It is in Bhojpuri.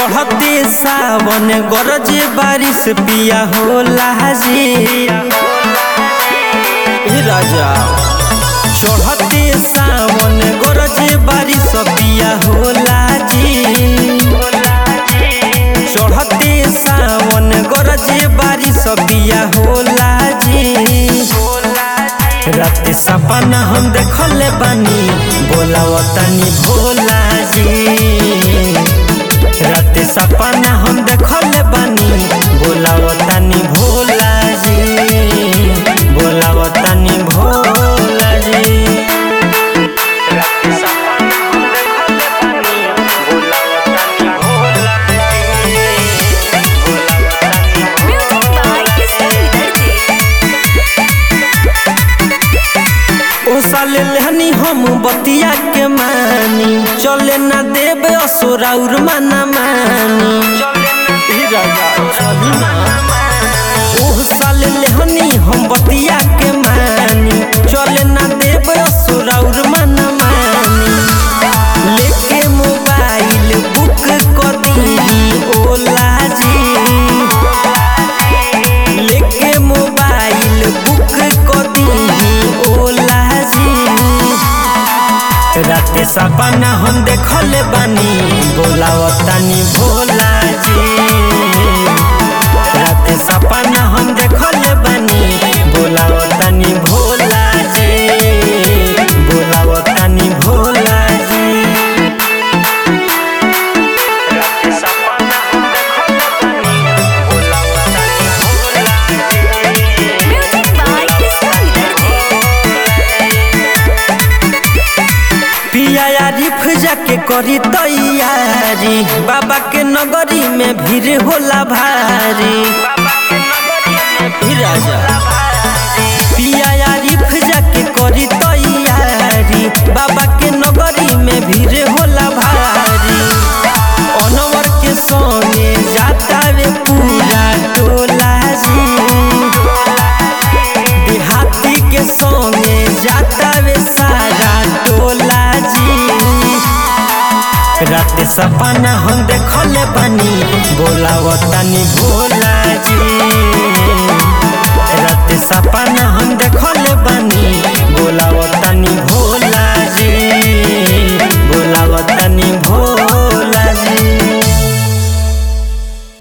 चढ़ते सावन गरज बारिश पिया होला जी हे राजा चढ़ते सावन गरज बारिश पिया होला जी चढ़ते सावन गरज बारिश पिया होला जी रात सपना हम देखले बानी बोलावतनी भोला जी रात सपना हम देखले बानी बोलावतनी भोला जी बोलावतनी भोला जी रात सपना हम देखले बानी बोलावतनी भोला जी बोलावतनी Music by Kissan Darji. ओ साले लेहनी हम बतिया के मानी चले ना देबे असुराउर माना मानी ई राजा चली ना। ओ साले लेहनी हम बतिया के मानी चले ना देबे असुराउर माना मानी लेके मोबाइल बुक कर दी ओला जी लेके मोबाइल बुक कर दी ओला जी राते सपना हम देखले बानी बोलावतानी भोला जी राते सपना हम देखले बानी बोलावतानी भोला जी बोलावतानी भोला जी राते सपना हम देखले बानी बोलावतानी भोला जी Music by Kissan Darji. पिया आरिफ जाके करी तैयारी बाबा के नगरी में भीड़ होला भारी ई राजा पिया आरिफ जाके करी तैयारी बाबा के नगरी में भीड़ होला भारी अनवर के संगे जाता वे पूरा टोला जी देहाती के संगे जाता वे सारा टोला जी रात सपना हम देखले बानी बोलावतानी भोला जी